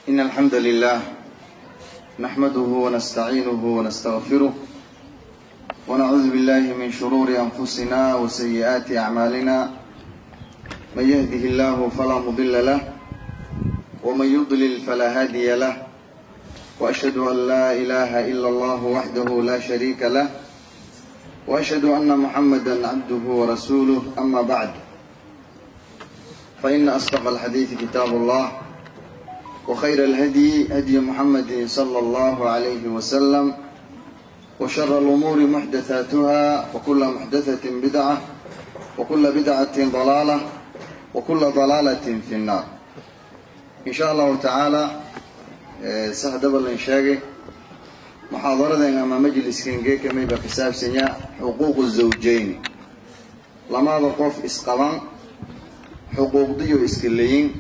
إن الحمد لله نحمده ونستعينه ونستغفره ونعوذ بالله من شرور أنفسنا وسيئات أعمالنا من يهده الله فلا مضل له ومن يضلل فلا هادي له وأشهد أن لا إله إلا الله وحده لا شريك له وأشهد أن محمدا عبده ورسوله أما بعد فإن أصدق الحديث كتاب الله وخير الهدي هدي محمد صلى الله عليه وسلم وشر الأمور محدثاتها وكل محدثة بدعة وكل بدعة ضلالة وكل ضلالة في النار إن شاء الله تعالى سهدب الإنشاقي محاضرة أما مجلس كنجي كمي بكساب سنيا حقوق الزوجين لما ضقف إسقلان حقوق ديو إسكليين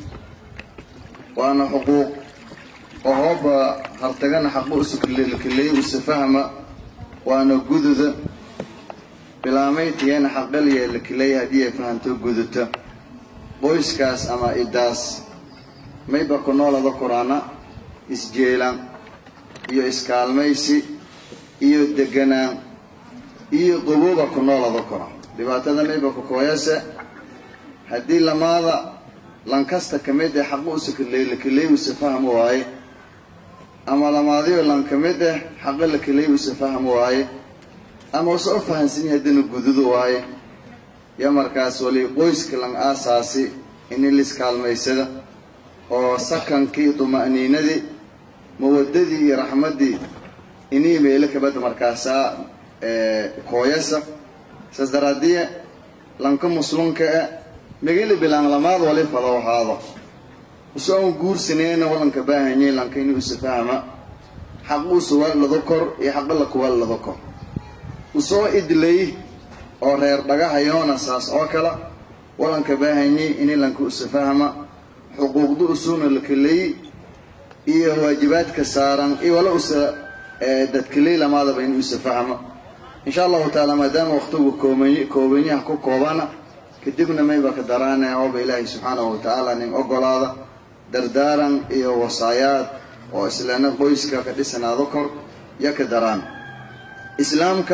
waana xuquuq oo hooba hartagana xaqu usukiley usafahma waana gududa bilaamayntiyeena xaqaliya lakiley haddii ay fahanto guduta qoyskaas ama idaas mayba ku noolada quraana isjeelaan iyo iskaalmaysi iyo deganaan iyo qubuuba ku noolada qora dhibaatada mayba ku kooyase haddii lamaada lankasta ka mid ah xaqu usukiley lakiley usafaham waaye ama lamaadiyo lan ka mid ah xaqo lakiley usafaham waaye ama usa u fahansan yahay haddana gududu waaye yo markaas wali qoyska lan aasaasi ini liskaalmaysada oo sakankii duma'niinadii mawadadii iyo raxmaddii inii meelo kabada markaasaa kooyasa saas daraadiye lanka muslunka ah megeli bilaan lamaad wali fado ahaado uso aan guursaneyna walanka baahanyay lanka inuu isafahma xaquusa waalado kor iyo xaqa lakuwaalado kor usoo idlay oo reer dhagahayoona saas oo kale walanka baahanyay ini lanka usafahma xuquuqda usuuna lakaley iyo waajibaadka saaran iyo wala usa dadkaley lamaadaba inuu isafahma insha allahu taala maadaama waqtigu koobanyaha ku koobana kadibna mayba ka daraanaya ooba ilaahay subxaanahu watacaala nin ogolaada dardaaran iyo wasaayaad oo islaana qoyska ka dhisanaado kor yo ka daraan islaamka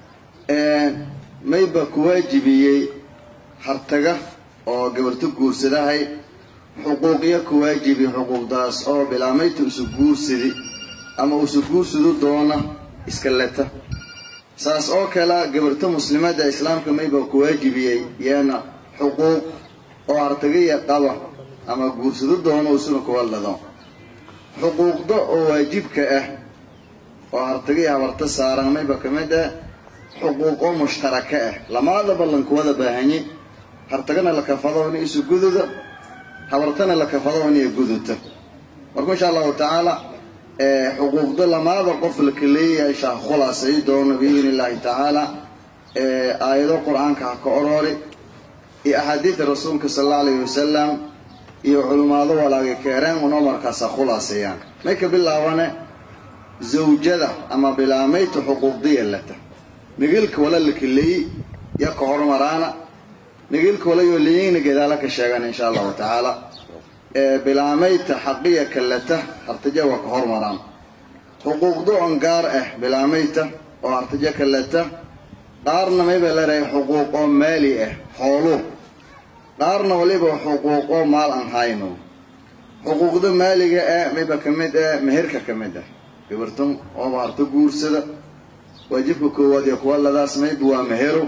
mayba ku waajibiyey hartaga oo gabarto guursadahay xuquuqyo ku waajibi xuquuqdaas oo bilaamayta isu guursadi ama isu guursadu doona iska leta saas oo kale gabarto muslimadda islaamka mayba ku waajibiyey yeena xuquuq oo hartagaya qaba ama guursado doono isuna kuwallado xuquuqda oo waajibka ah oo hartagaya habarta saaran mayba ka mid ah xuquuq oo mushtaraka ah lamaadaba lankuwada baahanye hartagana la kafado inay isu gududa habartana la kafado inay guduta marka insha allahu tacaala xuquuqda lamaada qof laka leeyahay shaa khulaasay doono biidn illaahi tacaala aayado qur-aanka ha ka oroori iyo axaadiida rasuulka sal alla alayhi wasalam iyo culimaado walaagay keereen unoo markaas ha khulaaseeyaan may ka bilaabane zawjada ama bilaamayta xuquuqdiya lata migilka wala laka leeyi ya ka hormaraana migilka wala yoo leeyina gadaala ka sheegan insha allahu tacaala bilaamayta xaqiya kalata hartaja waa ka hormaraan xuquuqda on gaar ah bilaamayta oo hartaja kalata qaarna mayba leedahay xuquuq oo maali ah xooluu qaarna waliba xuquuq oo maal aan hayno xuquuqda maaliga ah mayba ka mid ah meherka ka mid ah gabartan ooba harto guursada waajibka koowaad iyo kuwa ladaas mayba waa mehero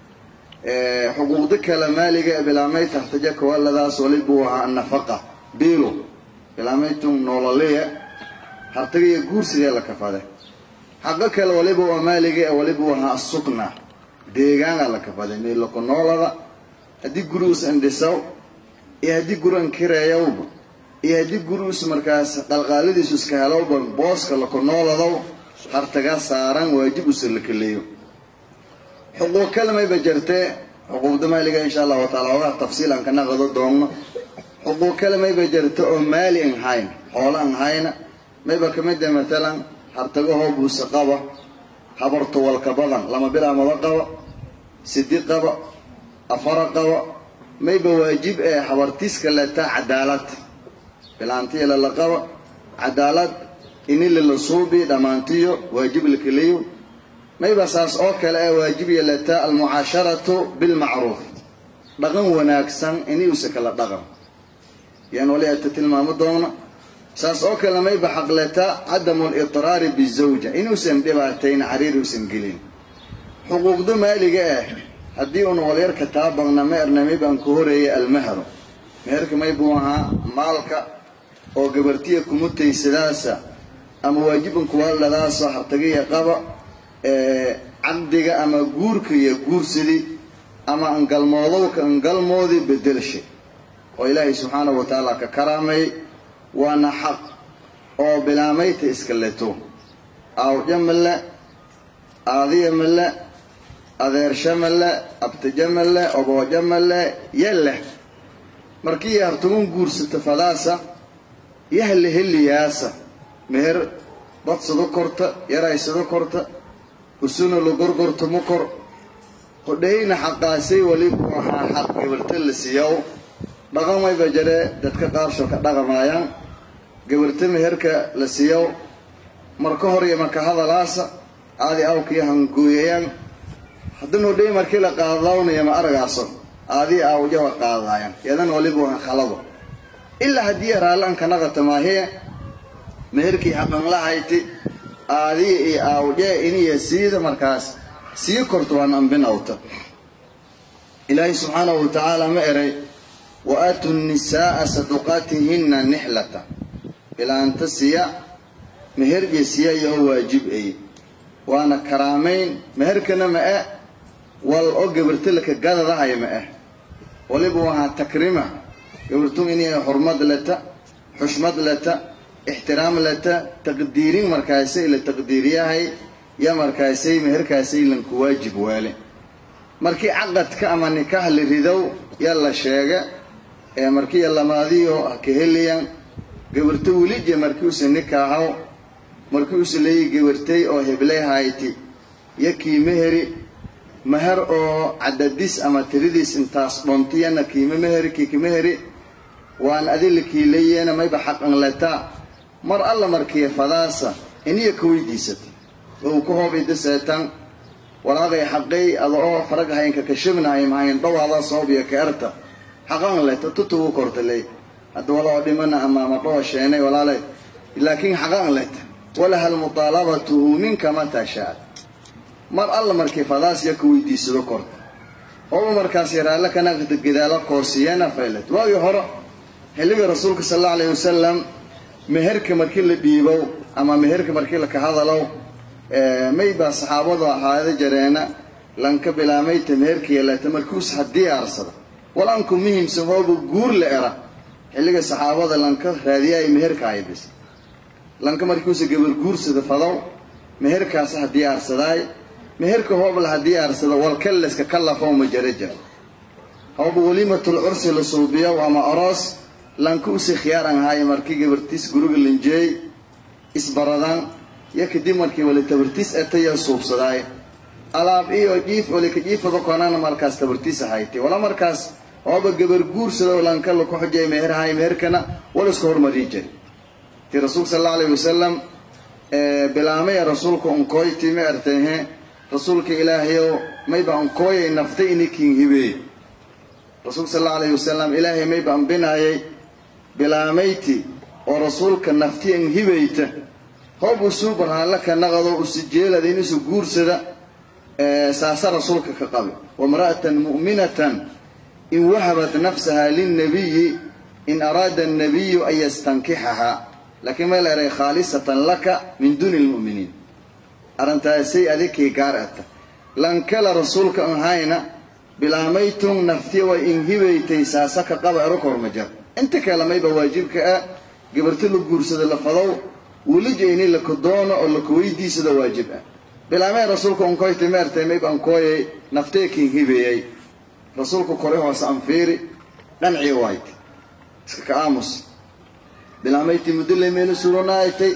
xuquuqda kale maaliga ah bilaamayta hartaja kuwa ladaas waliba waa nafaqa biilo bilaamaytum noolaleya hartagaya guursigee la kafade xaqo kale waliba waa maaliga waliba wahaa sukna deegaana la kafade meeloko noolada haddii guri us indhisaw iyo haddii guri ankireeyawba iyo haddii guri us markaas qalqaaladiisu iska helowba booska lako nooladow hartaga saaran waajib usa la kaleeyo xuquuq kale mayba jirtee xuquuqda maaliga insha allahu taala ogaa tafsiil aan ka naqado doonno xuquuq kale mayba jirta oo maali an hayn xoolo an hayna mayba ka mid ah matalan hartagahoo buuse qaba habarto walka badan lama bilaamado qaba sidi qaba afara qaba mayba waajib ee habartiska letaa cadaalad bilaantiya lala qaba cadaalad ini lilasuubi dhammaantiyo waajib lakeliyo mayba saas oo kale ee waajib yeelataa almucaasharatu bilmacruuf dhaqan wanaagsan inuusa kala dhaqan yan wali ata tilmaamo doona saas oo kale mayba xaqletaa cadamu lidraari bizawja inuusan dhibaatayn cariir uusan gelin xuquuqda maaliga ah haddii uun walyarka taabaqna ma erna maybaan ku horeeyay almahro meherka maybuu ahaa maalka oo gabartiya kumutaysadaasa ama waajiban kuwaaldhadaasoo hartagiya qaba caqdiga ama guurka iyo guursadii ama angalmoodowka angalmoodii bedelshay oo ilaahay subxaanahu wa tacaala ka karaamay waana xaq oo bilaamayta iska leto aawdya male aadiya male adeersha male abtaja male obooja male yalleh markii hartugun guursata fadaasa yahle heliyaasa meher badsado korta yaraysado korta usuna la gorgorto ma kor hodhayna xaqaasay walibu ahaa xaq gabarta la siiyow dhaqamayba jaree dadka qaarsho ka dhaqamaayaan gabarta meherka la siiyow marka hor iyo marka hadalaasa aadi awkiyo hangooyayaan haddana hodhay markii la qaadawnayo ma aragaaso aadii aawjawa qaadaayan yadan walibu aha khalado ilaa haddii raallaan kanaqata maahiye meherkii xaqan lahayti aadiya iyo aawjee iniya siida markaas sii korto waan ambinawta ilaahay subxaanahu wa tacaala ma eray wa aatu nisaaa saduqaatihinna nixlata ilaanta siya meherje siya iyo waajib ay waana karaamayn meherkana ma ah wal oo gabartalaka gadadahay ma ah waliba wahaa takrima gabartun inay xurmad leta xushmad leta ixtiraam leta taqdiirin markaasay la taqdiiriyahay ya markaasay meherkaasay lanku waajib waale markii caqadka ama nikaax la ridow yaa la sheega ee markii lamaadiyo ha ka heliyan gabarto welije markii usa nikaaxow markii usa leeyi gabartay oo heblay hayti yakii meheri meher oo cadadis ama tiridiis intaas dhontiyana kiima meheri kiika meheri waan adila kiilayeena mayba xaqan letaa mar alla markiya fadaasa iniya ka weydiisata oo ku hoobida seetan walaaqay xaqay ada oo faraga haynka kashabnahay mahayn dhawaada soobiya ka erta xaqan leta tutugu kortaley hadda wala oo dhimana ama ama dhawa sheenay walaale laakiin xaqan leta walaha almutaalabatu minka mataa shaad mar alla markii fadaas ya ka weydiisado korta ooba markaas yaraalle kana gadaalo koosiyana faylet waagii hore xilliga rasuulka sal allau alayhi wasalam meherka markii la dhiibow ama meherka markii laka hadalow maybaa saxaabadu ahaada jareena lanka bilaamayta meherka yeelata markuus ha diyaarsada walanku muhimsan hooba guur la era xilliga saxaabada lanka raadiyaay meherka ay bis lanka markuusa gabar guursada fadow meherkaas ha diyaarsadaay meherka hoobla ha diyaarsada walkalleska kallafow ma jara jira hooba waliimatul cursi la suubiyo ama oroos lanka usi khiyaaran ahaay markii gabartiis guriga linjeey isbaradan yo kadib markii wali tabartiis etaya suubsadaay alaab iyo jiif olika jiifada konana markaas tabartiis ahayti wala markaas ooba gabar guursado lanka laku xujay meherhay meherkana wala isku hormarin jiri ti rasuulka sal allau alayhi wasalam bilaamaya rasuulka unkooyti ma ertayhe rasuulka ilaahayow mayba unkooyay naftay inikin hibeey rasuulka sal allau alayhi wasalam ilaahay mayba ambinaayay bilaamayti oo rasuulka nafti an hibayta hoob usuu barhaanla ka naqado usijeelada inusu guursada saasa rasuulka ka qabi wamra'atan mu'minatan in wahabat nafsaha lilnabiyi in araada annabiyu an yastankixaha laakiin may la eray khaalisatan laka min duuni lmu'miniin arrintaasay adikii gaar ata lankala rasuulka an hayna bilaamaytun naftiya way inhibaytay saasa ka qaba ero kormajar inta kale mayba waajibka ah gabarto la guursada la fadow welija la kodoono oo laka weydiisada waajib ah bilaamee rasuulka unkoyta meertay mayb ankooyay nafteekin hibeeyay rasuulka kore hoose anfiiri dhancii waayt iska ka aamus bilaamaytii mudulay meelo suronaaytay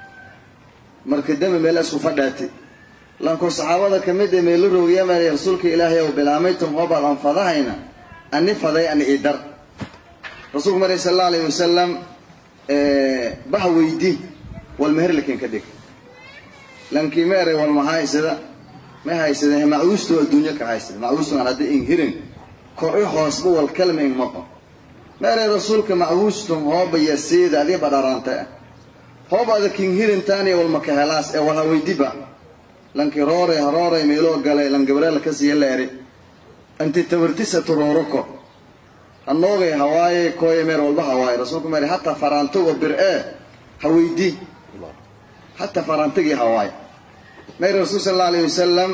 marka dame meel isku fadhaatay lanko saxaabada kamid ee meelo roogiyamay rasuulka ilaahay ow bilaamaytum hoobaad anfadahayna ani faday ani idar rasuulku maray sal alla alayhi wasalam baha weydi wal meher lakin ka dhig lankii ma eray wal ma haysada ma haysada macuusto adduunyo ka haysada macuusto aan hadda in hirin kor i hoosba wal kalma in maqo ma eray rasuulka macuustum hooba yasiida adii badharanta hoob ada kin hirintaani wal maka helaas ee wal haweydiba lankii roore roore meeloo galay lan gabreel ka siiya leeri anti tabartisa turooroko hanoogay hawaaye kooye meer walba hawaaye rasuulku meeri hataa faraantogo bir ee haweydii hataa faraantagii hawaaye meeri rasuul sal alla alayhi wasalam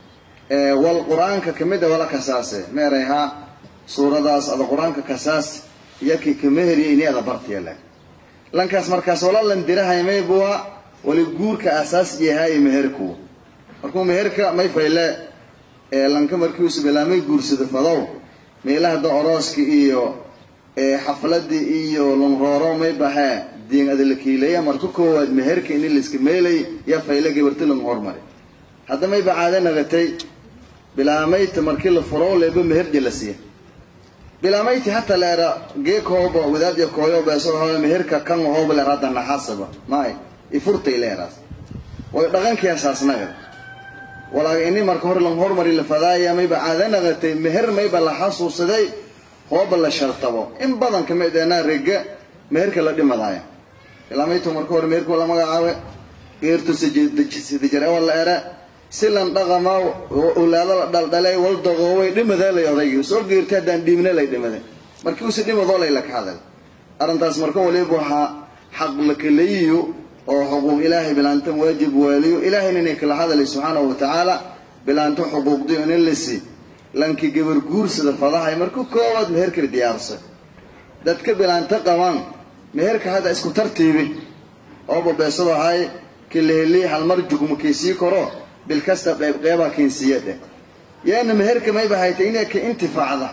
wal qur-aanka kamid a wala kasaase meeray ha suuradaas ada qur-aanka kasaas yakii kameheriya ini ada bartiya le lankaas markaas wala lan dirahay maybuwa wali guurka asaas yahay meherkuwa markuu meherka may fayle lanka markiisu bilaamay guursado fadow meelaha da orooska iyo xafladii iyo lunrooro may baxee diin adalakiileya marka koowaad meherka ini layska meelay yaa fayle gabarti lagu hormari hadda mayba caado nagatay bilaamayta markii la furo leeba meherdi la siiya bilaameyti hata leera geekooba wadaadya kooyo beeso hooyo meherka kan hooba leer hadda naxasaba maay ifurtay leeraas way dhaqankiyasaasnaga walaaga ini marka hore lan hormari la fadaaya mayba caada naqatay meher mayba la xasuusaday hooba la shartabo in badan kamid eenaa rega meherka la dhimadaaya bilaamaytu marka hore meherka la magacaabe geertu sidajare wala era si lan dhaqama ulaado la dhaldhalay wal dagoobay dhimadaalay odaygi soo geertay haddaan dhiibna lay dhimaday markii usi dhimadoo lay laka hadal arrintaas marka waliba waxaa xaq la kaleeyiyo oo xuquuq ilaahay bilaantan waajib waaliyo ilaahayna inay kala hadalay subxaanahu watacaala bilaanto xuquuqdiyo inin lisi lankii gabar guursada fadahay marka koowaad meherkala diyaarsay dadka bilaanto qabaan meherka hadda isku tartiibi oo babeesado ahay kileheli halmar jugma kaysii karo bilkasta qeybqeybaa keensiiyadhe yaana meherka mayba haytay inay ka intifaacda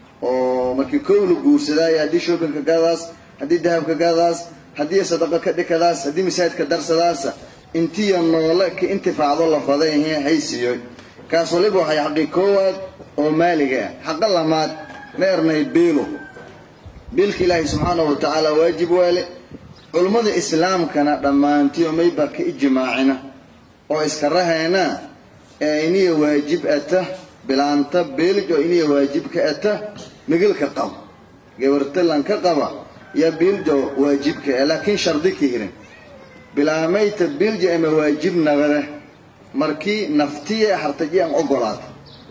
oo markii kow la guursadaayo haddii shoobinka gadaas haddii dahabka gadaas haddii sadaqa ka dhikadaas haddii masaajidka darsadaasa intiya noole ka intifaacdo la faday haysiiyo kaas waliba waxay xaqi koowaad oo maaliga ah xaqa lamaad ma ernay biilo biilka ilaahay subxaanahu watacaala waajib waale culummada islaamkana dhammaantiyo mayba ka ijmaacina oo iska rahayna ee iniya waajib ata bilaanta biilj oo iniya waajib ka ata migilka qaba gabartalan ka qaba yaa biiljo waajibka e laakiin shardi ka hirin bilaamayta biilja ama waajib nagade markii naftiya hartaje an ogolaata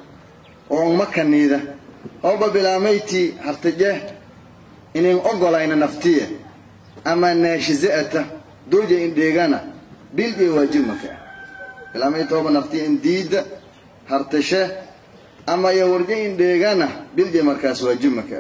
oo an makaniida ooba bilaamaytii hartaje inin ogolayna naftiya ama naashizaata dooja in dheegana biilja waajib maka bilaamayta ooba naftiya in diida hartashe ama ya warje in dheegana biilja markaas waajib maka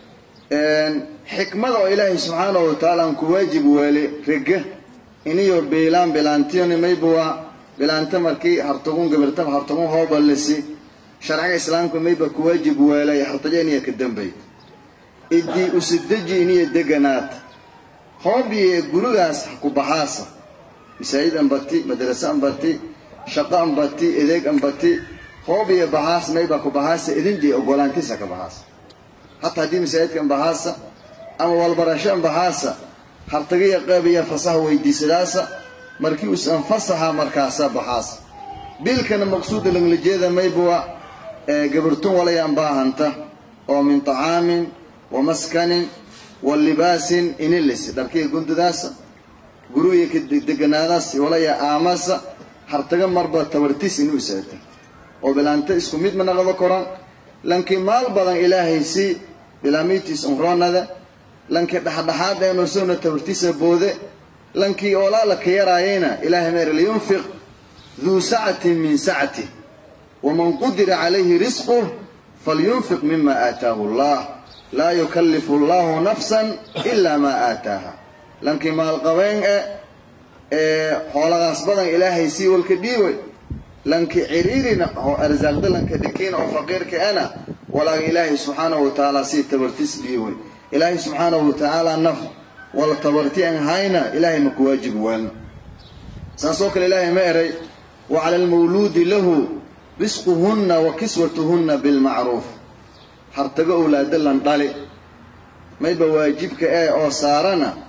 xikmada oo ilaahay subxaanahu watacaala aan ku waajib waale rega iniyo biilaan bilaantiyoni maybawa bilaanta markii hartagun gabartaba hartagun hooba lisi sharciga islaamka mayba ku waajib waalay hartaja iniya ka dambay idii usideji iniya deganaad hoobiye gurigaas ku baxaasa masaajid anbati madrase anbati shaqo anbati edeeg anbati hoobiye baxaas mayba ku baxaasa idinjay ogolaantiisa ka baxaasa hataa haddii masaajidka ambahaasa ama walbarasho ambahaasa hartagiya qeybiya fasaha weydiisadaasa markii usan fasaha markaasa baxaasa biilkana maqsuuda langlajeeda maybuwa gabartun walaya ambaahanta oo min طacaamin wa maskanin wa libaasin inilis dharkiga gundadaasa guriga ka deganaadaas walaya aamasa hartaga marba tabartiis inuu isaata oo bilaanta isku mid ma naqdo koran lankii maal badan ilaahay si bilaamiitiis umroonada lankii dhexdhexaad eenoo sowna tabartiisa boode lankii oolaala ka yaraayayna ilaahay meer liyunfiq duu sacatin min sacati waman qudira calayhi risquh falyunfiq mima aataahu allah laa yukallifu allahu nafsan ilaa maa aataaha lankii maalqabeen e ee xoolagaas badan ilaahay sii walka dhiibay lanki ciriirina oo arsaaqda lanka dhikiina oo faqiirka ana walaaga ilaahay subxaanahu watacaala sii tabartis dhiiway ilaahay subxaanahu watacaala naf wala tabarti aan hayna ilaahay maku waajib waalna saasoo kale ilaahay ma eray wa cala almawluudi lahu risquhunna wa kiswatuhunna bilmacruuf hartago owlaada lan dhali mayba waajibka ee oo saarana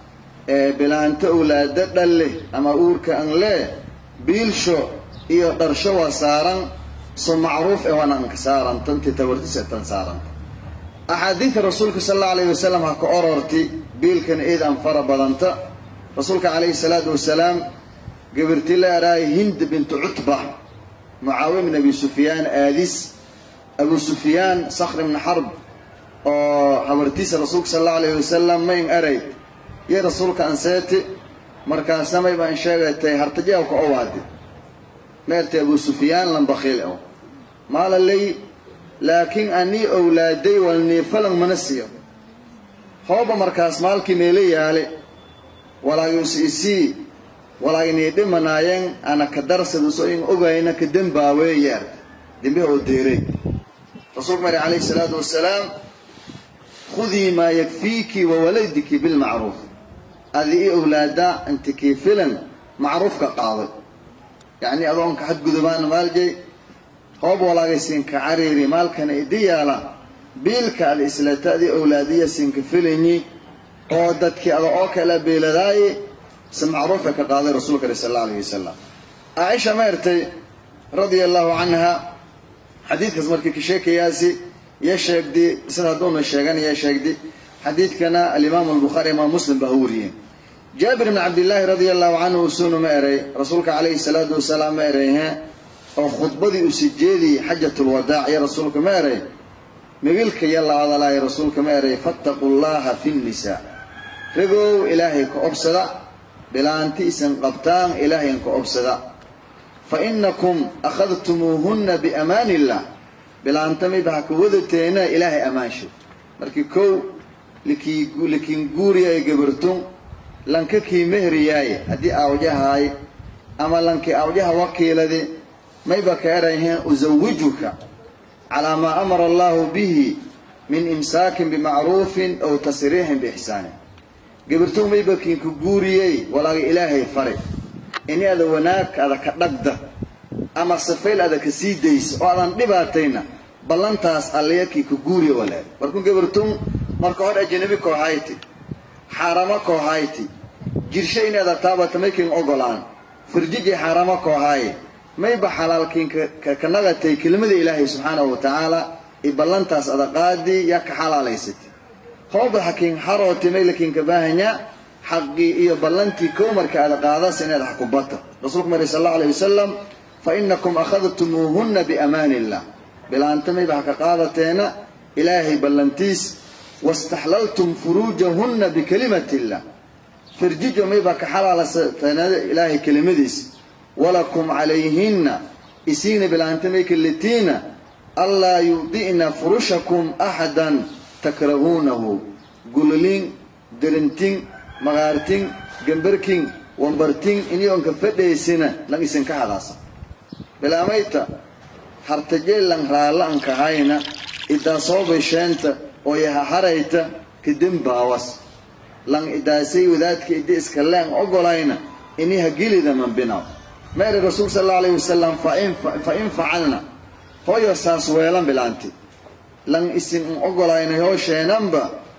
ee bilaanta owlaado dhalle ama uurka an lee biilsho iyo dharsho waa saaran so macruuf e waana anka saaran tanti tawartis tan saaranta axaadiida rasuulka sal allau alayhi wasalam ha ka ororti biilkan iid an fara badanta rasuulka calayhi salaatu wasalaam gabirti la araay hind bintu cutba mucaawiya bin abi sufyaan aadis abu sufyaan sakhr ibni xarb oo habartiisa rasuulka sal allahu alayhi wasalam mayn aray iyo rasuulka anseeti markaasa may baan sheegatay hartajaw ka owaadi meertay abu sufyaan lambakhiil o maala lay laakiin anii owlaaday walnii falan mana siiyo hooba markaas maalkii meelo yaale walaagis isii walaaginii dhimanaayeen ana ka darsaduso in ogayna ka dembaawe yeerta dembiha oo deeray rasuulku mari calayhi salaatu wasalaam khudii maa yakfiiki wa waladiki bilmacruuf adi i owlaada inti kii filan macruufka qaaday yacnii adoonka xadgudubaana maaljay hoob walaagaysiinka cariiri maalkana idi yaala biilka ad islata adi owlaadiya siinka filanyi oo dadkii ada oo kala beeladaaye si macruufa ka qaaday rasuulka ale sal alla alayh wasalam caaisha maertay radia allahu canha xadiidkaas markii ka sheekayaasi iyo sheegdi sida hadduuna sheegan iyo sheegdi xadiidkana alimaamu albukhaari imaam muslim baa u wariyeen jaabir bn cabdillaahi radia allahu canhu usunu ma eray rasuulka calayhi salaatu wasalaam ma erayhe oo khudbadii usi jeediyey xajatulwadaac iyo rasuulka ma eray mibilka iyo la hadalaayo rasuulka ma eray fattaquu llaha fi nnisaa ragow ilaahay ka obsada bilaanti isan qabtaan ilaahayn ka obsada fa inakum akhadtumuuhunna biamaani illah bilaanta mayba ha ka wadateena ilaahay ammaansho markii kow likiin guuriyaay gabartun lanka kii mehriyaaye haddii awjahaay ama lankii awjaha wakiiladi mayba ka erayheen usawijuka calaa maa amara allahu bihi min imsaakin bimacruufin aw tasriixin biixsaanin gabartun mayba kiinka guuriyey walaaga ilaahay fare ini ada wanaag ada ka dhagda ama sifayl ada ka sii daysa oo adan dhibaatayna ballantaas allaya kiinka guuriya walaag markuu gabartun marka hor ajanabi koohayti xaaramo koohayti jirsho inaada taabata maykin ogolaan firjiji xaaramo koohaaye mayba xalaalkiinka ka nagatay kelimada ilaahay subxaanahu wa tacaala i ballantaas ada qaadii yaa ka xalaalaysatay hooba hakiin xarooti maylakiinka baahanya xaqii iyo ballantii kow marka ada qaadas inaad xakubata rasuulku mari sal allahu alayh wasalam fa inakum akhadtumuuhunna biamaani illah bilaanta mayba haka qaadateena ilaahay ballantiis wastaxlaltum furuujahunna bikalimati illah firjijo mayba ka xalaalasateena ilaahay kelimadiis walakum calayhinna isiina bilaanta may kalitiina anlaa yudi'na furushakum axadan takrahuunahu gulolin derintin maqaartin gambarkin wambartin iniyonka fadhaysina lan isinka hadaasa bilaamayta hartajeelan raalla ankahayna idaasoobay sheenta oo yahaharayta kadembaawas lan idaasay wadaadka idi iska leen ogolayna iniha gelida manbinaw meeri rasuul sal allau alayhi wasalam fa in facalna hooyo saas weelan bilaanti lan isin un ogolayna hoosheenanba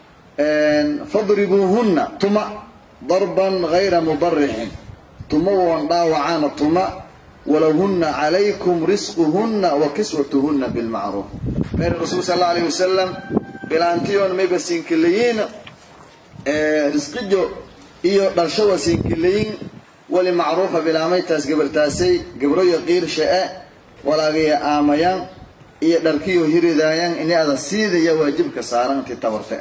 fadribuuhunna tuma darban gayra mubarixin tuma woon dhaawacaana tuma walahunna calaykum risquhunna wa kiswatuhunna bilmacruuf meeri rasuul sal allau alayhi wasalam bilaantiyoon mayba siinkilayiin risqijo iyo dharshawa siinkilayin wali macruufa bilaamaytaas gabartaasay gabroyo qiirsha-e walaagaya aamayaan iyo dharkiyo hiridaayaan ini ada siidaya waajibka saaran intii tabarta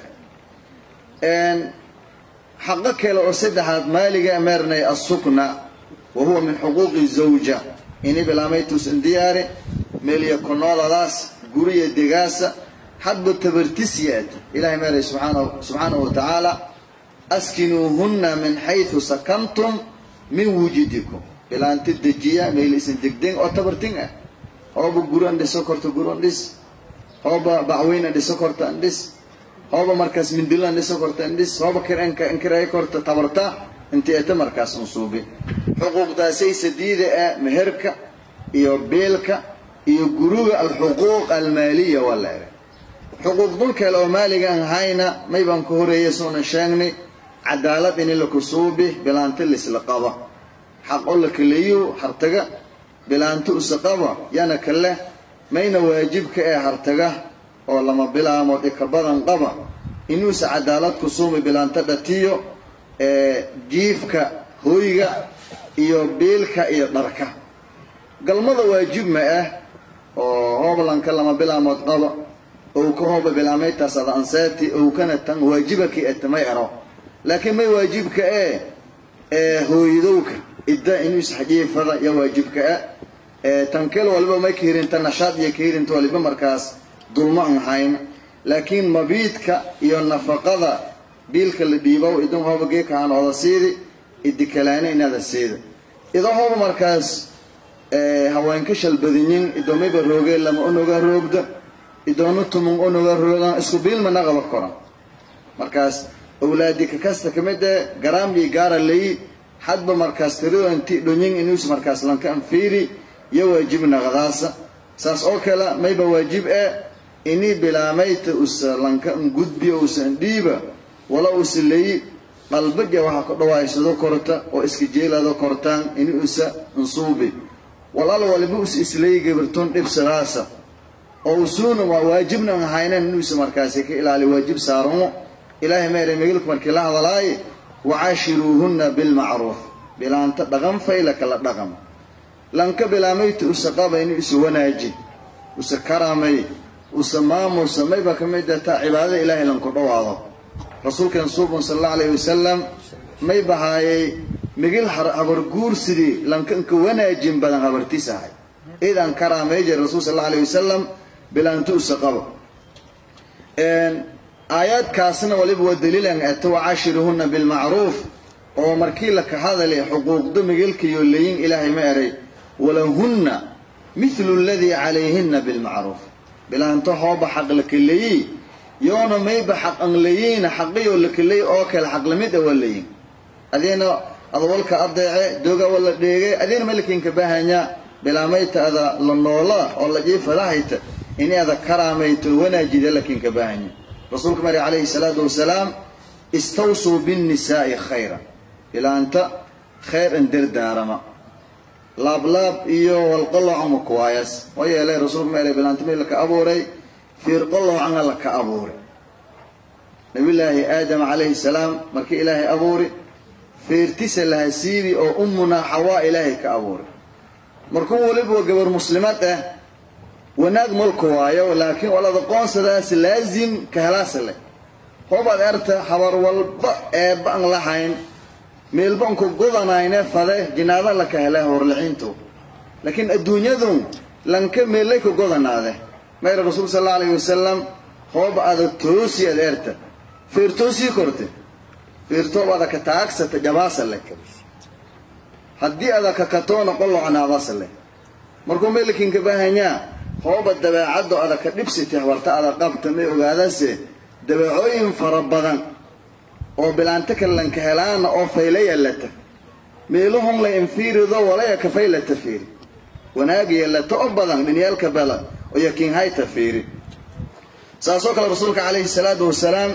xaqo kale oo saddexaad maaliga meernay assukna wa huwa min xuquuqi zawja ini bilaamaytuus indiyaare meeliya konooladaas guriya degaasa hadba tabartisyaad ilahay meeray subxaanahu wa tacaala askinuuhunna min xaysu sakantum min wujudikum bilaanti dejiya meel isin degdeng oo tabartin ah hooba guran dhiso korta guran dhis hooba bacweyna dhiso korta andhis hooba markaas mindilan dhiso korta andhis hooba kiranka inkiray korta tabarta inti eta markaas unsuubi xuquuqdaasay sadiida ah meherka iyo beelka iyo guruga alxuquuq almaaliya waa la eray xuquuq dul kale oo maaliga aan hayna maybaan ka horeeya soona sheegnay cadaalad ini lakusuubi bilaanti lisla qaba xaq oo la kaleeyo hartaga bilaanti usa qaba yana kale mayna waajibka ee hartaga oo lama bilaamood ika badan qaba inuusa cadaalad kusuubi bilaanta dhatiyo ee jiifka hooyga iyo biilka iyo dharka galmada waajib ma ah oo hooblanka lama bilaamood qaba ou ka hooba bilaamaytaas ada anseeti ou kana tan waajibaki etamay ero laakiin may waajibka ee ee hooyadowka idda inuu isxajiifada ya waajibka ah ee tankel waliba may kahirinta nashaad iyo kahirinta waliba markaas dulmo aan hayn laakiin mabiidka iyo nafaqada biilka la dhiibow idin hooba geekahaan oda siidi idikalaana inaada siida idoo hooba markaas haweenka shalbadinyin idoomayba roogee lama onoga roogda idoona tumun onoga roogan isku biilma naqaba koran markaas awlaadi kakasta kamid ee garaam iyo gaara layi hadba markaas tirado inti dhonyin inuus markaas lanka anfiiri iyo waajib naqadaasa saas oo kale mayba waajib ee inii bilaamayta usa lanka an gudbiyo usa andhiiba wala usa layi qalbaja waxaa ku dhawaaysado korta oo iska jeelado kortaan ini usa ansuubi walaal waliba us isleeyi gabartoon dhibsadaasa oo usuuna waa waajibna aan haynan inuusa markaasi ka ilaali waajib saaramo ilaahay meere megelku markii la hadalaaye wacaashiruuhunna bilmacruuf bilaanta dhaqan fayla kala dhaqan lanka bilaamayta usa qaba inuu isa wanaaji usa karaamay usa maamusa mayba ka mid taa cibaadada ilaahay lanku dhawaado rasuulkeen suubun sal allahu alayhi wasalam may bahaayay migil habar guursidii lankanka wanaajin badan habartiis ahay idan karaamay jir rasuul sal allahu alayhi wasalam bilaanta usa qaba aayaadkaasna waliba waa daliilan ata wacaashiruhunna bilmacruuf oo markii laka hadalay xuquuqda migilkayo layin ilaahay ma eray walahunna mithlu aladii calayhinna bilmacruuf bilaanto hooba xaq lakaleeyi yoona mayba xaq an layiina xaqiyoo lakaleey oo kale xaq lamid a waa layin adiina adawalka adeece dooga wala dheegay adiina malakinka bahanya bilaamayta ada la noola oo la jiifadahayta ini ada karaamayto wanaajida lakinka bahanya rasuulka mari calayhi salaatu wasalaam istawsuu binnisaa'i khayra bilaanta khayr an dardaarama laablaab iyo walqolocama kuwaayas waa yeelay rasuulka ma eray bilaanta mid laka abuuray fiirqolocana laka abuuray nabiyullaahi aadam calayhi salaam markii ilaahay abuuri fiirtisa laha siibi oo ummunaa xawaa ilaahay ka abuuray markuu weliba gabar muslimad ah wanaag malku waayo laakiin walada qoonsadaas laazim ka helaasa leh hoobaad erta habar walba eebba an lahayn meelbanku godanayne fade jinaada laka hele horlixiintu laakiin adduunyadu lanka meellay ku godanaade mayra rasuul sal alla alayhi wasalam hooba ada toosi ad erta feertoosii korte feertoob ada ka taagsata jabaasa leh haddii ada ka katoona qolocnaadasa leh markuu meelkinka bahanyaa hooba dabeecaddo ada ka dhibsitay habarta ada qabta may ogaadase dabeecooyin fara badan oo bilaanta kalanka helaana oo fayla yallata meeluhun la infiirido walaya ka faylata fiiri wanaag yallata oo badan dhinyaalka bela oo yakiinhayta fiiri saasoo kale rasuulka calayhi salaatu wasalaam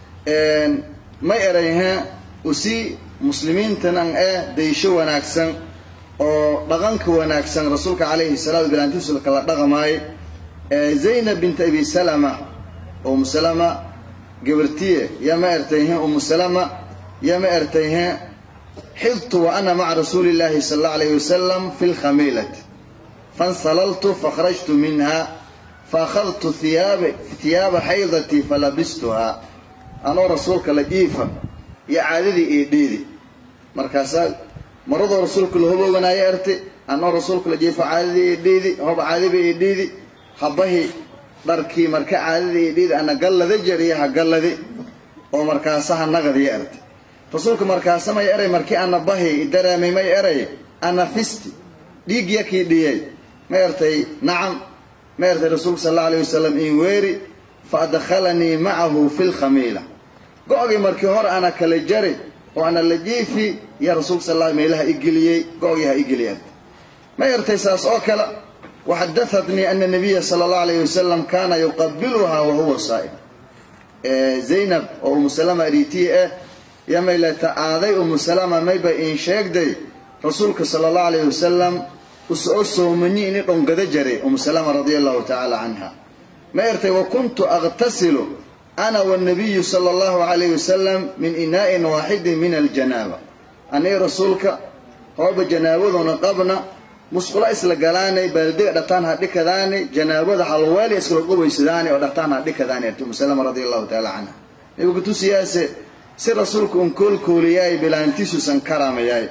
may erayhe usi muslimiintanan ee daysho wanaagsan oo dhaqanka wanaagsan rasuulka calayhi salaatu bilaantiisu kala dhaqmaayo zaynab bint abi salama umu salama gabartiye yama ertayhe umu salama yama ertayhe xidtu wa ana maca rasuuli llahi sala allahu alayhi wasalam fi lkhamiilati fansalaltu fakhrajtu minha faakhadtu thiyaaba thiyaaba xaydatii falabistuha anoo rasuulka la jiifa iyo caadadii io dheedi markaasaa maradoo rasuulka la hobooganaayo erte anoo rasuulka la jiifa caadadii io dheedi hoba caadiba io dheedi habahi dharkii marka caadadii io dheedi ana gallada jariya ha galladi oo markaasaha nagadiyo erte rasuulka markaasa may eray markii ana bahi dareemay may eray ana fisti dhiig yakii dhiyay ma ertay nacam ma ertay rasuulka sal alla alayh wasalam in weeri fa adkhalanii macahu fi lkhamiila go-gii markii hore ana kala jari oo ana la jiifi yaa rasuulka sal alla meelaha igeliyey go-gii ha igeliyay ma ertay saas oo kale waxadahatnii ana nabiya sala allahu alayh wasalam kaana yuqabiluhaa wahuwa saa'im zaynab oo umu salama ariitiye ah iyo maylata aaday umu salama mayba iin sheegday rasuulka sala allahu alayhi wasalam usoo soomanyi ini dhongada jaray umu salama radia allahu tacaala canha ma ertay wa kuntu aqtasilu ana wanabiyu sala allahu calayhi wasalam min inaa'in waaxidin min aljanaaba anii rasuulka hooba janaabaduna qabna musqulo isla galaanay baaldiga dhataan ha dhikadaani janaabada halweeli iskala qubaysadaani oo dhataan ha dhikadaani arti umu salama radia allahu tacaala canha nabigu tusiyaase si rasuulku un koolkooliyaay bilaantiisuusan karamayaay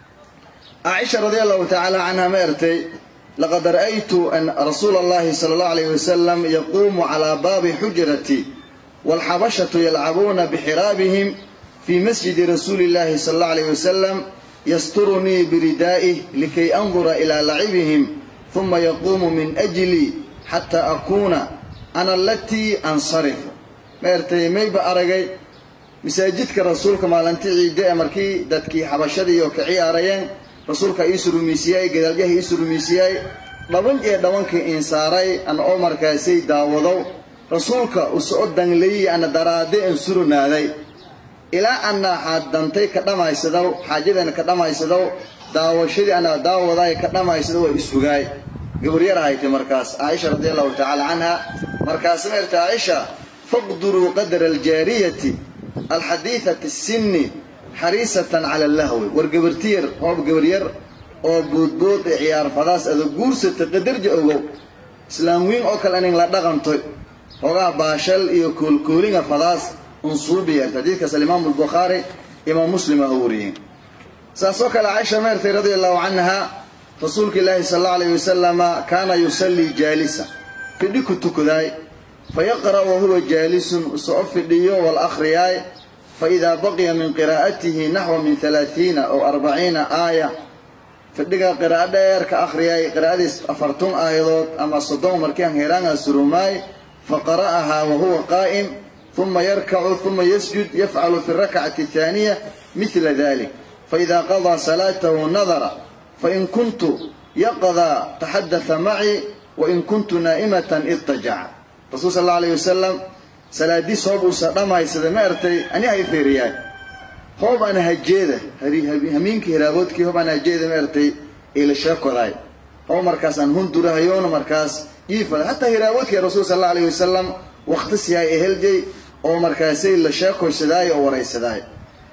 caaisha radia allahu tacaala canha ma ertay laqad ra'aytu an rasuula allahi sala allahu alayhi wasalam yaquumu calaa baabi xujrati waalxabashatu yalcabuuna bixiraabihim fii masjidi rasuuli illahi sala allahu alayhi wasalam yasturunii biridaa'ih likay andura ilaa lacibihim huma yaquumu min ajlii xataa akuuna ana alatii ansarifu ma ertay mayba aragay masaajidka rasuulka maalintii ciidde ee markii dadkii xabashadiioo ka ciyaarayeen rasuulka iisu rumaysiyaay gadaalyaha iisu rumaysiyaay dhaban ee dhabankii insaaray ana oo markaasay daawadow rasuulka usoo dangleyey ana daraade en suronaaday ilaa ana xaadantay ka dhammaysadow xaajadeena ka dhammaysadow daawashadii ana daawadaay ka dhammaysado waa isugaay gabaryar ahaytay markaas caaisha radia allahu tacaala canha markaasma erta caaisha faqduruu qadra aljaariyati alxadiidati sinni xariisatan cala allahwi war gabartiyar hoob gabaryar oo boodbood ee ciyaar fadaas ada guursata qadarja ogow islaam wiin oo kale anin la dhaqantoy hoogaha baashal iyo koolkoolinga fadaas unsuubiyart xadiidkaas alimaamu albukhaari imaam muslim ah wariyeen saasoo kale caaisha meertay radia allahu canha rasuulka ilaahi sala allahu alayhi wasalama kaana yusallii jaalisa fidhi ku tukadaay fayaqra' wahuwa jaalisun usoo fidhiyo wal akhriyaay faidaa baqiya min qiraa'atihi naxwa min halaaiina ow arbaciina aaya fidhiga qiraa'o dheer ka akhriyay qiraa'adiis afartun aayadood ama soddon markian heraanga surumaay faqara'ahaa wahuwa qaa'im uma yarkacu uma yasjud yafcalu fi rakcati athaaniya mila dalik faida qadaa salaatahu nadara fain kuntu yaqdaa taxadata macii wain kuntu naa'imatan idtajaca rasuul sal alla alayh wasalam salaadiis hoob uusa dhammaysada ma ertay ani hay feeriyaay hoob ana hajeeda hamiinkii hiraaboodkii hoob ana hajeeda ma ertay ila sheekodaay hoob markaas aan hundurahayoona markaas iifada hataa hiraaboodkii rasuul sal alla alayh wasalam waqti siyaay eheljay oo markaasay la sheekoysadaay oo waraysadaay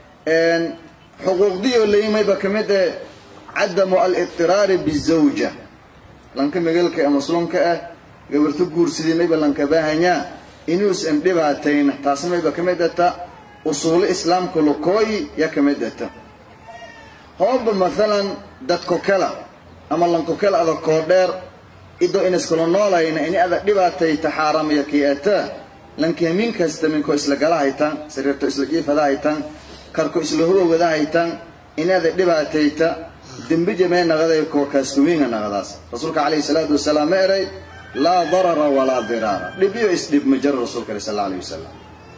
xuquuqdii oo layimayba ka mid eh cadamu alidiraari bizawja lanka megalka ee muslimka ah gabarto guursadii mayba lanka baahanyaa inuusan dhibaatayna taasi mayba ka mid ata usuulo islaamka lokooyi ya ka mid ata hooba maalan dadko kala ama lanko kala ada koo dheer idoo inaskala noolayna ini ada dhibaatayta xaaramaya kii ata lanki hamiin kasta minko isla gala haytan sariirto isla jiifada haytan karko isla hurowada haytan ini ada dhibaatayta dembi jamee naqaday koo kaaskuwiinga naqadaas rasuulka calayhi salaatu wasalaam ma eray laa darara walaa diraara dhib iyo isdhib ma jiro rasuulka ale sal alla alayh wasalam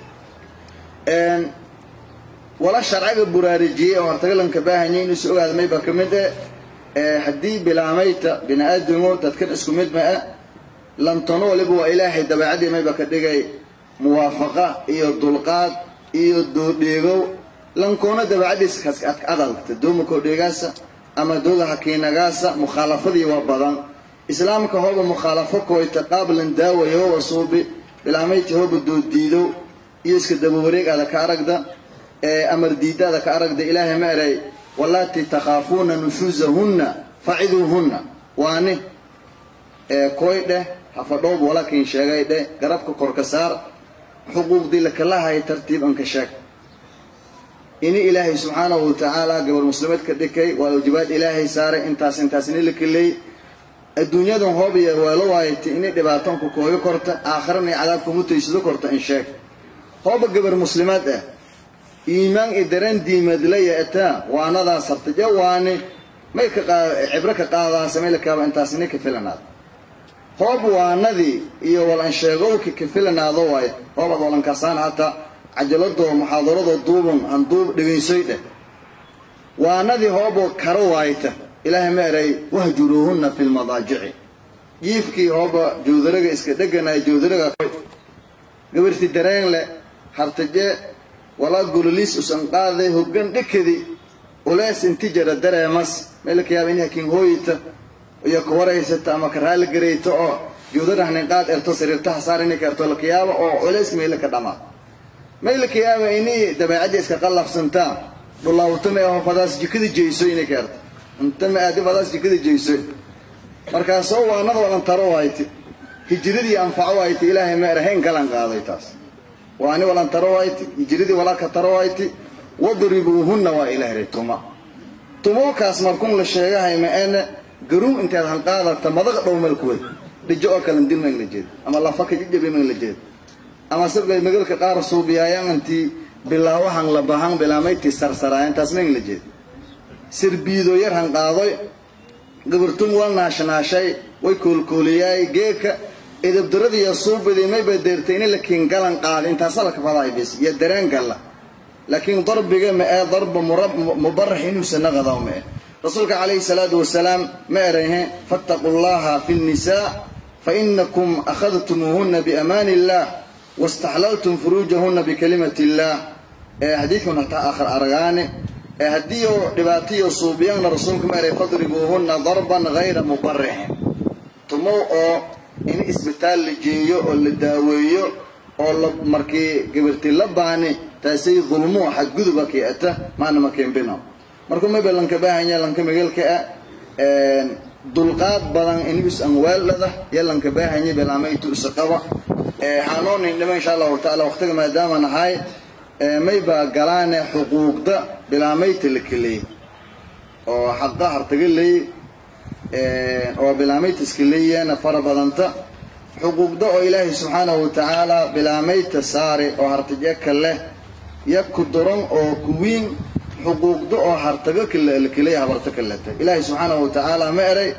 wala sharciga buraarujiyey oo hortagalanka baahanyay inuusa ogaada mayba ka mid eh haddii bilaamayta bini aadamo dadkan isku mid ma ah lantano waliba waa ilaahay dabeecadii mayba ka dhigay muwaafaqa iyo dulqaad iyo doodheegow lankoona dabeecadiisa kaska adagta doomakoo dheegaasa ama dooga hakiinagaasa mukhaalafadii waa badan islaamka hooba mukhaalafo kooyta qaablan daawaya hooba suubi bilaamayta hooba dooddiidow iyo iska dabawareeg ada ka aragda ee amar diidaada ka aragda ilaahay ma eray wallaatii takhaafuuna nushuusahunna faciduuhunna waani ee kooy dheh hafadhoob walakiin sheegay dheh garabka korka saar xuquuqdii lakalahay tartiib anka sheeg ini ilaahay subxaanahu watacaala gabar muslimeed ka dhikay waa waajibaad ilaahay saaray intaas intaas ini la keley adduunyadan hoob iyo weelo waayta ini dhibaatanku kooyo korta aakharana cadaabka mutaysado korta in sheeg hooba gabar muslimaad ah iimaan i daran diimadlaya ataa waanadaa sartaje waani may ka cibro ka qaadaan samay lakaaba intaas ini ka filanaad hoob waanadii iyo walan sheegowki ka filanaado waay hoobaad walankasaan hataa cajaladoo muxaadaradoo duuban aan duub dhegaysoy dheh waanadii hooboo karo waayta ilaahay ma eray wahjuruuhunna fi lmadaajici jiifkii hooba jawdaraga iska dheganaya jawdaraga gabarti dareen leh hartaje walaa gololiis usan qaaday hoggan dhikadi ulees inti jara dareemas meelka yaaba in hakiin hooyita iyo ka waraysata ama ka raali garayta oo juudarahnin qaad erto sariirtaha saar inay karto laka yaaba oo culeys meela ka dhamaa meelka yaaba inay dabeecadda iska qallafsantaa dhulaawta ma aho fadaas jikada jeyso inay keerto inta ma aadi fadaas jikada jeyso markaasoo waanada wadan taro wayti hijiradii anfaco wayti ilaahay ma erahayn galan qaaday taas waani walan taro wayti hijiradii walaka taro wayti wadribuuhunna waa ilaahray tuma tumookaas markun la sheegahay ma ene garuun inteed hanqaadata madaqa dhow meel kuwad dhijo oo kalen dil mayn la jeed ama lafaka jijabi mayn la jeed ama sabgay magalka qaar suubiyaayan intii bilaawahan la bahan bilaamaytii sarsaraayan taas mayn la jeed sirbiido yar hanqaadoy gabartun wal naashnaashay way koolkooliyaay geeka edabdaradiiyo suubidii mayba deertay in lakiin galan qaada intaasa la kafadaay bis iyo dareen galla laakiin darbiga ma ee darba mubarax inuusan naqadaw ma eh rasuulka calayhi salaatu wasalaam ma erayhe fattaquu llaha fi nnisaa fainakum akhadtumuuhuna biamaani illah wastaxlaltum furuujahuna bikalimati illah ee xadiidkan hataa aakhir aragaane ee haddii oo dhibaatiyo suubiyana rasuulku ma eray fadribuuhuna darban hayra mubarixin tumow oo in isbitaal la jeeyo oo la daaweeyo oo la markii gabarti la baani taasay dulmo xadguduba keeta maana makeenbino markuu mayba lanka baahanya lanka magalka ah dulqaad badan inibis anwaalada iyo lanka baahanya belaamaytu isaqaba xaanoonin dhima insha allahu tacaala waqtiga maadaama nahay mayba galaane xuquuqda bilaamayta la keleey oo xaqa hartaga leey oo bilaamayta iska leeyaana fara badanta xuquuqda oo ilaahay subxaanahu watacaala bilaamayta saare oo hartajeka leh ya ku daran oo kuwiin xuquuqda oo hartaga kaleya habarta kaleta ilaahay subxaanahu watacaala ma eray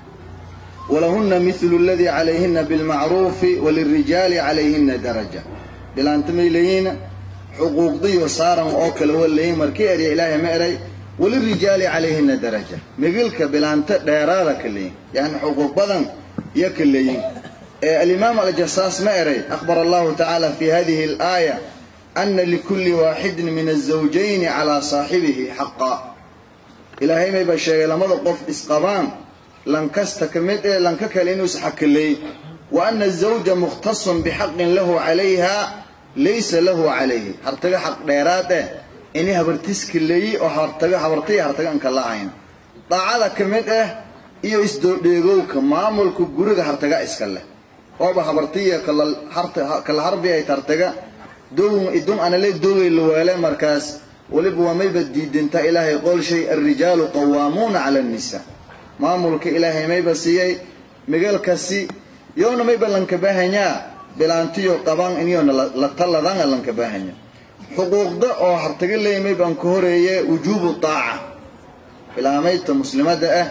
walahuna milu ladii calayhina bilmacruufi walirijaali calayhina daraja bilaanta may leeyihiin xuquuqdiyo saaran oo kale wa leeyihin markii erya ilaahay ma eray walirijaali calayhina daraja migilka bilaanta dheeraada ka leeyihin yani xuquuq badan iyo ka leeyihin alimaam aljasaas ma eray akhbara allahu tacaala fi hadihi alaaya ana likulli waaxidin min azawjayni calaa saaxibihi xaqa ilaahay mayba sheegay lamada qof isqabaan lankasta ka mid ee lanka kale inuu isxakaleey wa ana azawja mukhtasun bixaqin lahu calayha laysa lahu calayhi hartaga xaq dheeraad eh ini habartiska leeyi oo hartaga habartaya hartaga anka la-ayn daacada ka mid ah iyo isdoodheegowka maamulka guriga hartaga iska leh ooba habartiya kala harbi ay tartaga dogun idun anale dogay la waale markaas weliba waa mayba diidinta ilaahay qool shay alrijaalu qawaamuuna cala annisaa maamulka ilaahay mayba siiyey migalkasi yoona mayba lanka baahanyaa bilaantiyo qaban inyoona la taladana lanka baahanya xuquuqda oo hartaga leeya maybaan ka horeeye wujuubu daaca bilaamayta muslimada ah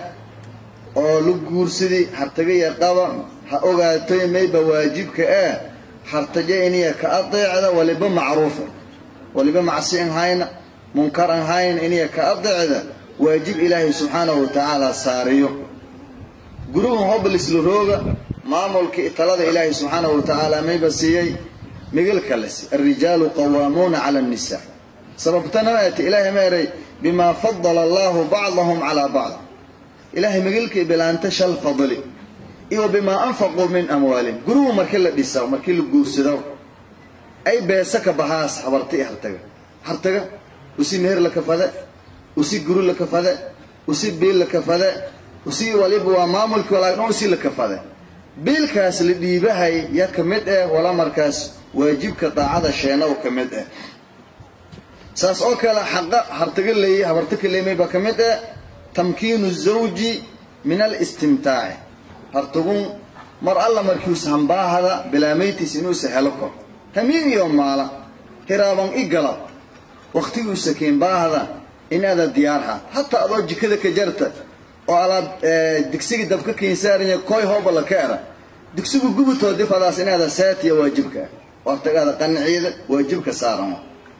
oo la guursadii hartagaya qaba ha ogaatoy mayba waajibka ah hartaje iniya ka adeecda waliba macruufa waliba macsi an hayna munkar an hayna iniya ka adeecda waajib ilaahay subxaanahu watacaala saariyo gurigan hoblisla rooga maamulka italada ilaahay subxaanahu watacaala mayba siiyey migalka lesi alrijaalu qawaamuuna cala annisaa sababtana maati ilaahay ma eray bimaa fadala allahu bacdahum calaa bacd ilaahay migalkii bilaanta shal fadli iyo bimaa anfaquu min amwaalihim gurigu markii la dhisa markii la guursado ay beesa ka bahaas habarta i hartaga hartaga usi meher la kafade usi guri la kafade usi biil la kafade usi waliba waa maamulkii walaagdhan usi la kafade biilkaas la dhiibahay ya ka mid ah wala markaas waajibka daacada sheenow ka mid ah saas oo kale xaqa hartaga leeyay habarta ka leemay baa ka mid ah tamkiinu zawji min alistimtaaci hartagun mar alla markiusa hambaahada bilaamaytiis inuusa helo kor hamiin iyo maala hiraaban i galab wakhtigiusa keenbaahada inaada diyaar haad hataa adoo jikada ka jarta oo alaab digsiga dabka keensaaranya koy hooba la ka era digsigu gubutoo difadaas inaada saatiya waajibka ah wartagaada qanciida waajibka saarano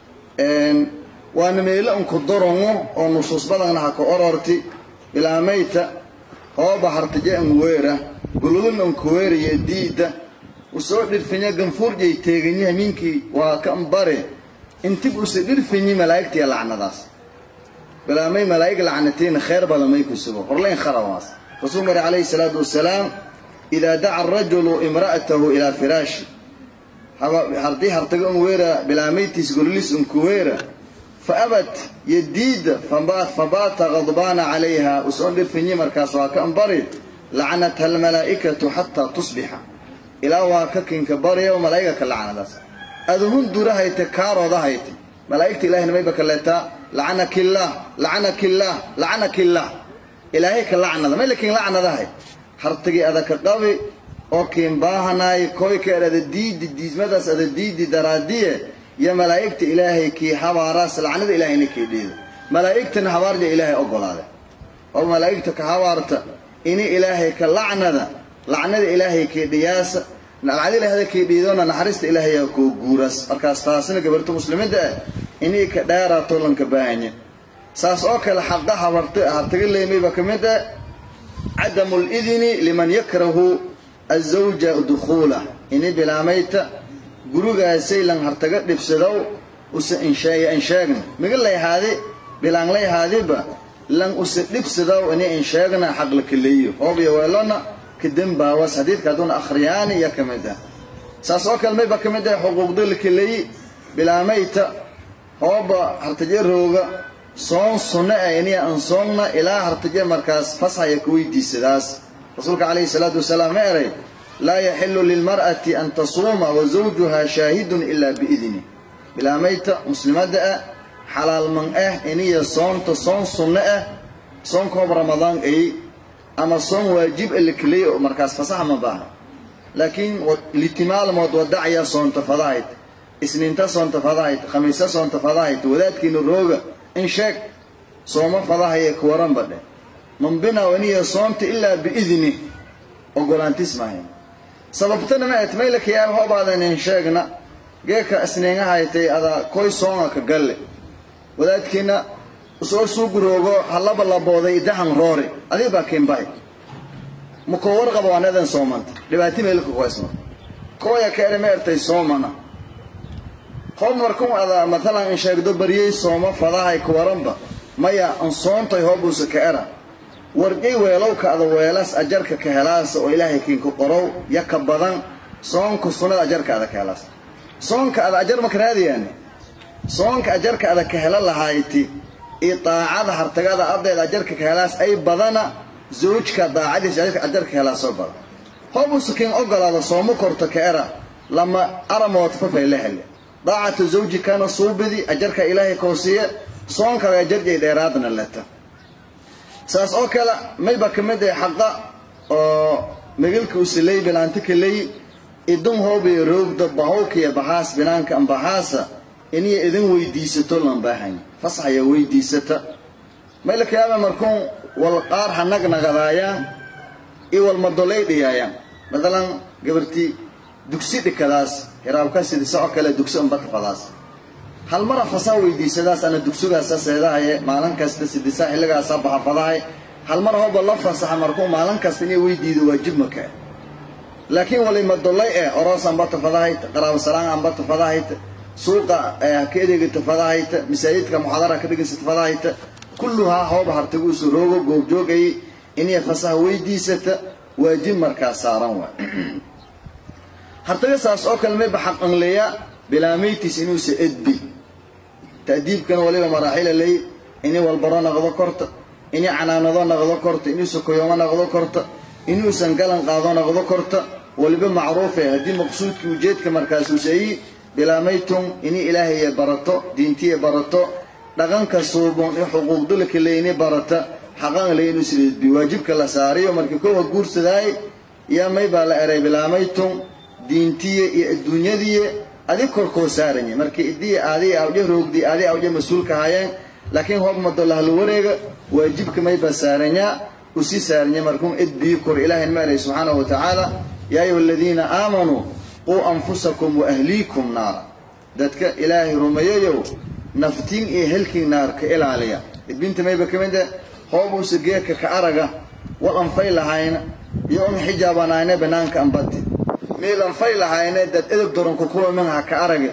waana meelo unku darango oo nusuus badanna ha ka ororti bilaamayta hooba hartaje an weera guludun an kuweeraya diida usoo dhirfinya ganfuurjay teeganya hamiinkii waa kan bare intib usa dhirfinyi malaa'igtiya lacnadaas bilaamay malaa'ig lacnatiina khayr badan ku sugo horlayn kharabaas rasuul mari calayhi salaatu wasalaam idaa daca arajulu imra'atahu ilaa firaashi haddii hartaga un weera bilaamaytiis golilis unkuweera faabat yadiida fabaata qadbaana calayha usoon dhirfinyi markaas waa ka ambari lacanatha almalaa'ikatu xataa tusbixa ilaa waa ka kinka barya malaa'iga ka lacnadaas aduhun durahayte kaarooda-hayte malaa'igta ilahayna mayba ka leetaa lacanakillah lacanakillah lacanakillah ilaahay ka lacnada may lakin lacnadahay hartagii adaka qabi oo kiin baahanaay koykeer ada diidi diismadaas ada diidi daraadiye iyo malaa'igta ilaahay kii habaaraas lacnada ilaahayna kii dhiida malaa'igtana habaarja ilaahay ogolaade oo malaa'igta ka habaarta ini ilaahay ka lacnada lacnada ilaahay kii dhiyaasa lacnada ilaahda kii dhiidona naxariista ilaahay koo guuraas markaas taasina gabarta muslimada ah inay ka dheeraato lanka baahanya saas oo kale xaqa habarta hartaga leemayba ka mid ah cadamu lidini liman yakrahu azawja dukhuula ini bilaamayta gurigaasay lan hartaga dhibsadow usa insheeya insheegna miga layhaadi bilaan layhaadiba lan usa dhibsadow ini insheegna xaq la kaleeyo hoobiyo weelona kadembaawas xadiidka haduuna akhriyaani iyo ka mid ah saas oo kale mayba ka mid ah xuquuqda la kaleeyi bilaamayta hooba hartaje rooga soon sunno ah iniya aan soonna ilaa hartaje markaas fasxaya ka weydiisadaas rasuulka calayhi salaatu wasalaam ma eray laa yaxilu lilmar'ati an tasuuma wa zawjuha shaahidun ilaa biidni bilaamayta muslimadda ah xalaal man ah iniya soonta soon sunno ah soonkoob ramadaan ay ama soon waajib a la keliyay oo markaas fasaxa ma baaha laakiin litimaalmood wadacya soonta fadahayd isniinta soonta fadahayd khamiisa soonta fadahayd wadaadkiina rooga in sheeg sooma fadahaya kuwaran badhe mambina iniya soonta ilaa biidni ogolaantis maahayn sababtana ma et maylaka yaa hoobaadan in sheegna geeka isniingahaytay ada koy soonga ka galle wadaadkiina usoo suuguroogo halaba labooday idahan roori adig baa kiinbahay makoo warqaba waanadan soomanta dhibaati meelka kuhaysma kooya ka ere ma ertay soomana hoob markuu ada maalan in sheegdo baryey sooma fadahay kuwaranba maya an soontay hoobuusa ka era warjay weelowka ada weelas ajarka ka helaasa oo ilaahay kiinku qorow ya ka badan soonka sunnada ajarka ada ka helaas soonka ada ajar maka raadiyaani soonka ajarka ada ka hela lahayti iyo daacada hartagada ardayda ajarka ka helaas ay badana zawjka daacadiisa ajarka helaa soo badan hoobuusa kiin ogolaada sooma korto ka era lama aramood fafay la hele daacatu zawjikana suubidi ajarka ilaahay koosiye soonkaga ajarjay dheeraadna leta saas oo kale mayba ka mid ah xaqa oo magalka usilay bilaanta kaley idun hoobiyo roogda bahowkiya bahaas binaanka ambahaasa iniya idin weydiisato lan baahan fasaxaya weydiisata maylaka yaaba markuun wal qaar ha nagnagadaayaan iyo wal madolay dhiyaayaan matalan gabartii dugsi dhikadaas hiraabka sidisa oo kale dugsi unbatafadaas hal mara fasaa weydiisadaas ana dugsigaasa seedahaye maalin kasta sidisa xilligaasa baxafadahay hal mar hooba la fasaxa markuu maalin kasta inay weydiido waajib maka laakiin wali madolay eh oroos anba tafadahayt qaraabo salaan anba tafadahayt suuqa ka edeega tafadahayt masaajidka muxaadara ka dhigaysa tafadahayt kulluhaa hooba hartagu isu roogo goobjoogay inay fasaha weydiisata waajib markaa saaran waay hartaga saas oo kale mayba xaqanleeya bilaamaytiis inuusa edbi ta'diibkana waliba maraaxila ley inay walbaro naqdo korta inay canaanado naqdo korta inuusa koyoomo naqdo korta inuusan galan qaado naqdo korta waliba macruufe haddii maqsuudkii ujeedka markaasuusayi bilaamaytum inay ilaahaya barato diintiya barato dhaqanka suubon i xuquuqdulka leyni barata xaqan ley inuusa edbi waajibka la saariyo markii kowa guursadaay yaa may baa la eray bilaamaytum diintiye iyo adduunyadiye adig korkoo saaranya markii idii aadi awje roogdi aadi awje mas-uulka hayeen laakiin hoob madolahla wareega waajibka mayba saaranyaa usi saaranya markuun edbii kor ilaahin ma eray subxaanahu wa tacaala yaa ayuha aladiina aamanuu quu anfusakum wa ahliikum naara dadka ilaahay rumeeyayow naftiin iyo helkii naar ka ilaaliya edbinta mayba ka mid ah hoobuusa geedka ka araga wal anfay lahayna iyo un xijaabanayna banaanka ambati miilan fay lahayne dad edeb doronka kuwa minha ka arage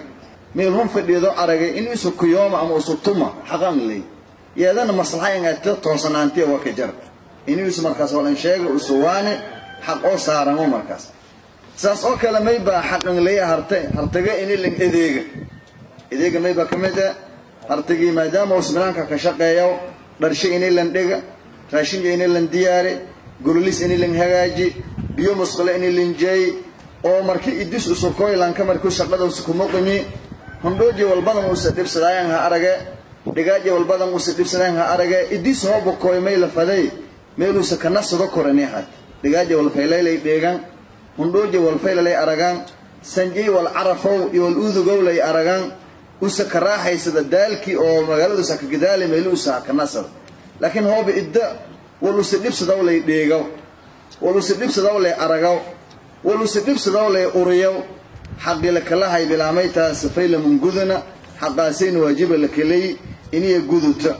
meelhun fadhiido aragay in isu kuyooma ama isu tuma xaqan ley yeedana maslaxa in ato toosanaantiya waa ka jar in isu markaas walan sheega isu waane xaq oo saaramo markaas saas oo kale maybaa xaqan leeya harte hartaga inilan edeega edeega maybaa ka mid ah hartagii maadaama uu sibnaanka ka shaqeeyo dharshe inilan dhiga raashinka inilan diyaari gululis inilan hagaaji biyo musqule inilan jeey oo marki idis usukoylanka markuu shaqada usukumuqimi hundhooji walbadan usa dhibsadaayan ha arage dhigaaji walbadan usa dhibsadaayan ha arage idis hooba koy may la faday meeluusa kana sado korani had dhigaaji walfaylaylay dheegan hundhooji walfaylalay aragaan sanjay wal carafow iyo wal uudugowlay aragaan usa ka raaxaysada daalkii oo magaaladuusa ka gadaali meeluusa ka nasada laakiin hooba idda wal usa dhibsadaw lay dheegaw wal usa dhibsadaw lay aragaw wal usa dhibsadaw lay uriyaw xaqi lakalahay bilaamaytaas fayla mungudana xaqaasayna waajiba lakalay iniya guduta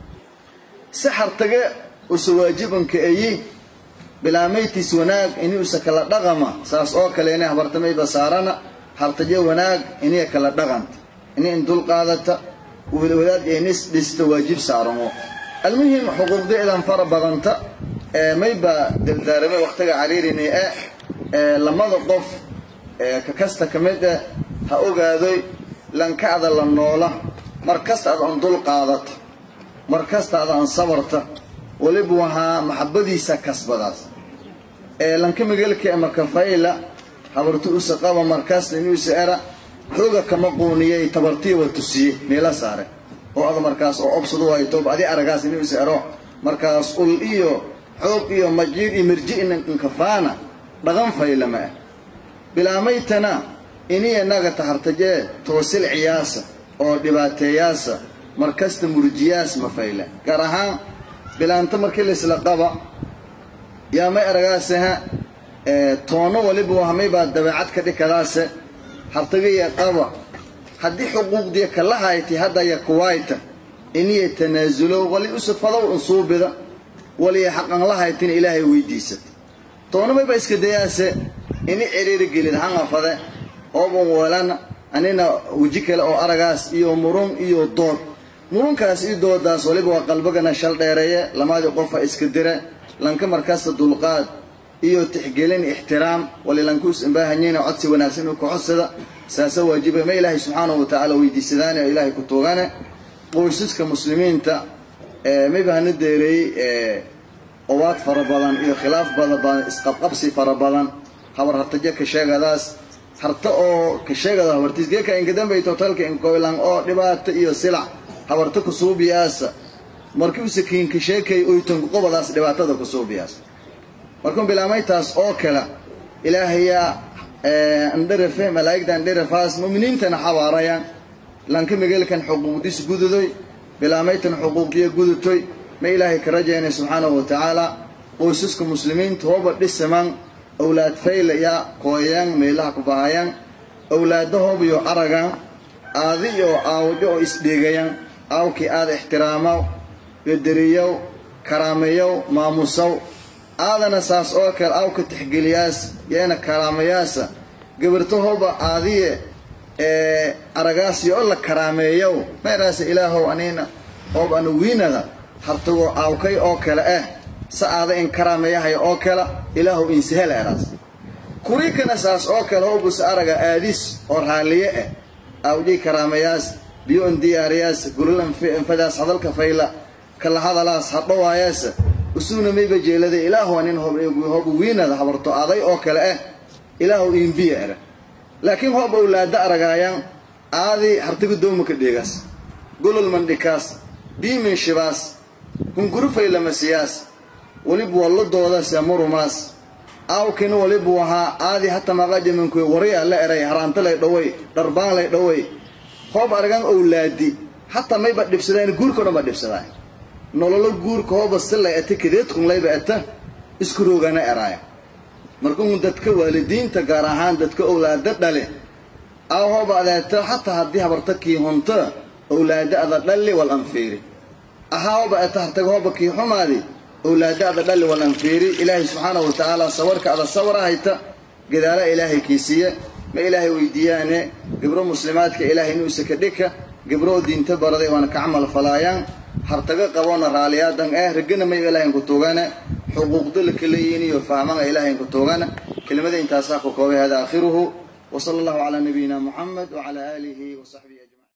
si hartage usa waajibanka ayi bilaamaytiis wanaag ini usa kala dhaqama saas oo kale inay habartamayba saarana hartaje wanaag iniya kala dhaqanta ini in dul qaadata wadaad inis dhista waajib saaramo almuhim xuquuqdeedan fara badanta ee mayba dardaarame waqtiga cariirini e lamada qof ka kasta ka mid ah ha ogaadoy lankacda la noola mar kasta ad an dul qaadata mar kasta ad an sabarta weliba wahaa maxabadiisa kasbadaas ee lanka migelka ama kafayla habartu usa qaba markaas inuusa era xooga kama quuniyay tabartiya wa tusiye meela saare oo ada markaas oo obsadu hayto adi aragaas inuusa ero markaas ul iyo xoog iyo majiid iyo mirji inankafaana dhaqan faylama ah bilaamaytana iniya naga tahartajee toosil ciyaasa oo dhibaateeyaasa markasta murjiyaas ma fayla gaar ahaan bilaanta markii laisla qaba yaa may aragaaseha toono waliba wahmaybaa dabeecad ka dhikadaase hartagaya qaba haddii xuquuqdiya kala hayti haddaya kuwayta iniya tanaasulo wali usafadow unsuubida waliya xaqan la haytina ilaahay weydiisata toono mayba iska dayaase ini ciriiri gelid hangafade ooban walana anina weji kale oo aragaas iyo murun iyo dood murunkaas iyo doodaas waliba waa qalbagana shal dheereeye lamadii qofa iska dire lanka markaasta dulqaad iyo tixgelin ixtiraam wali lankuus imbaahanyiina codsi wanaagsan u kacodsada saasa waajiba ma ilaahay subxaanahu watacaala weydiisadaane oo ilaahay ku tuugane qoysaska muslimiinta mayba hana deereeyey owaad fara badan iyo khilaaf badan isqabqabsi fara badan habar hartaje ka sheegadaas harta oo ka sheegada habartiis geeka inkadambay totalka inkoylan oo dhibaato iyo silac habarta kusuubiyaasa markii use kiinka sheekay oytanku qobadaas dhibaatada kusuubiyaas markun bilaamaytaas oo kale ilaahayaa andharafe malaa'igta andharafaas mu'miniintana xabaarayaan lanka migelkan xuquuqdiis gududoy bilaamaytan xuquuqiya gudutoy ma ilaahay ka rajaynay subxaanahu wa tacaala qoysaska muslimiinta hooba dhisaman awlaad fayla ya kooyayaan meelaha ku bahayaan awlaadahoobiyo aragaan aadi iyo aawjo oo isdheegayaan aawkii aada ixtiraamaw bederiyow karaameeyow maamusow aadana saas oo kale aawka tixgeliyaas yeena karaamayaasa gabartahooba aadiye ee aragaasyo oo la karaameeyow meeraasa ilaahow anina oob anu wiinada hartagoo aawkay oo kale ah sa aada in karaameeyahay oo kale ilaahow insahel eraas kurikana saas oo kale howbus araga aadis oo raalliye ah aawjay karaameyaas biyo on diyaariyaas gulol anfadaas hadalka fayla kala hadalaas hadhowaayaas usugna mayba jeelada ilaahu anin hoba wiinada habarto aday oo kale ah ilaahu iimbiya era laakiin hoob awlaada aragaayaan aadi hartiga doomaka dheegaas golol mandhikaas biimin shibaas hungurufaylamasiyaas waliba walladoodaas murumaas aawkina walibu ahaa aadi hata maqajaminkuy wariya la eray haraanta lay dhaway dharbaan lay dhaway hoob aragaan owlaadi hataa mayba dhibsadaan guurka o dhan ba dhibsadaan nololo guurka hooba silay ata kadeedkun layba ata isku roogana eraaya markuu dadka waalidiinta gaar ahaan dadka owlaada dhale aw hooba adeeta hataa haddii habarta kii hunta owlaada ada dhalli wal anfiiri ahaa hooba ata hartaga hooba kii xumaadi owlaada ada dhalli wal anfiiri ilaahay subxaanahu watacaala sawarka ada sawra hayta gadaala ilaahay kiisiye ma ilaahay weydiiyaane gabro muslimaadka ilaahay inuu isaka dhika gabroo diinta baraday waana ka camal falaayaan hartaga qaboona raaliyaadan eh ragana may ilaahayn ku tuugana xuquuqda la kaleeyiin iyo fahmana ilaahayn ku tuugana kelimada intaasaa ku koobay hada aakhiruhu وصلى الله على نبينا محمد وعلى آله وصحبه أجمعين